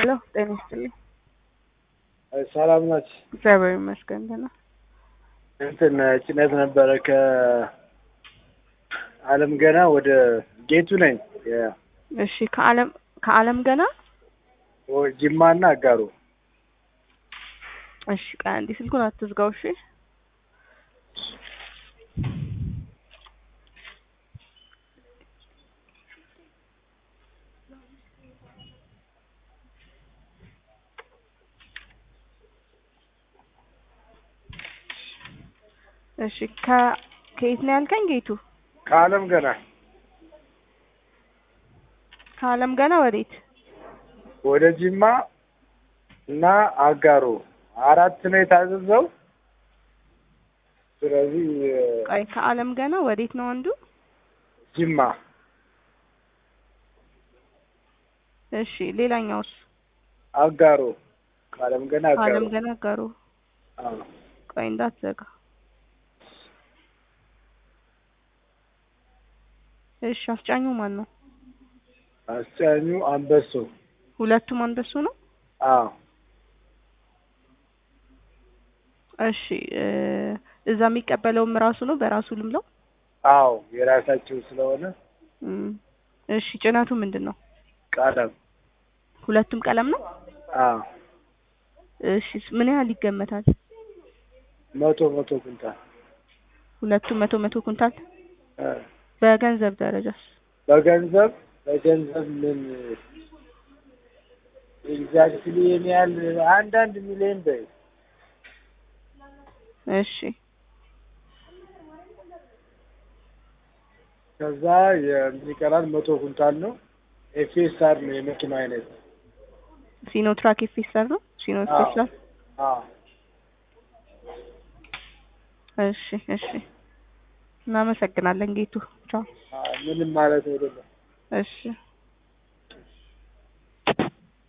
ሄሎ ጤና ይስጥልኝ። ሰላም ናችሁ? እግዚአብሔር ይመስገን ደህና። እንትን ጭነት ነበረ ከአለም ገና ወደ ጌቱ ነኝ የ- እሺ ከአለም ከአለም ገና ወ- ጅማና አጋሩ እሺ ቆይ አንዴ ስልኩን አትዝጋው እሺ። እሺ ከ ከየት ነው ያልከኝ ጌቱ? ከአለም ገና ከአለም ገና ወዴት? ወደ ጅማ እና አጋሩ አራት ነው የታዘዘው። ስለዚህ ቆይ ከአለም ገና ወዴት ነው አንዱ? ጅማ እሺ ሌላኛውስ? አጋሩ ከአለም ገና አጋሩ ከአለም ገና ጋሩ አዎ። ቆይ እንዳትዘጋ። እሺ አስጫኙ ማን ነው? አስጫኙ አንበሶ ሁለቱም አንበሱ ነው? አዎ እሺ እ እዛ የሚቀበለውም ራሱ ነው በራሱ ልምለው? አዎ የራሳቸው ስለሆነ እም፣ እሺ ጭነቱ ምንድን ነው? ቀለም ሁለቱም ቀለም ነው? አዎ እሺ ምን ያህል ይገመታል? መቶ መቶ ኩንታል ሁለቱም መቶ መቶ ኩንታል። እ በገንዘብ ደረጃስ? በገንዘብ በገንዘብ ምን ኤግዛክትሊ ይሄን ያህል አንድ አንድ ሚሊዮን በይ እሺ ከዛ የሚቀራል መቶ ኩንታል ነው። ኤፍኤስአር ነው የመኪና አይነት። ሲኖትራክ ኤፌሰር ነው? ሲኖ አዎ። ኤፌሰር። አዎ እሺ እሺ እናመሰግናለን ጌቱ። ቻው። አዎ፣ ምንም ማለት አይደለም። እሺ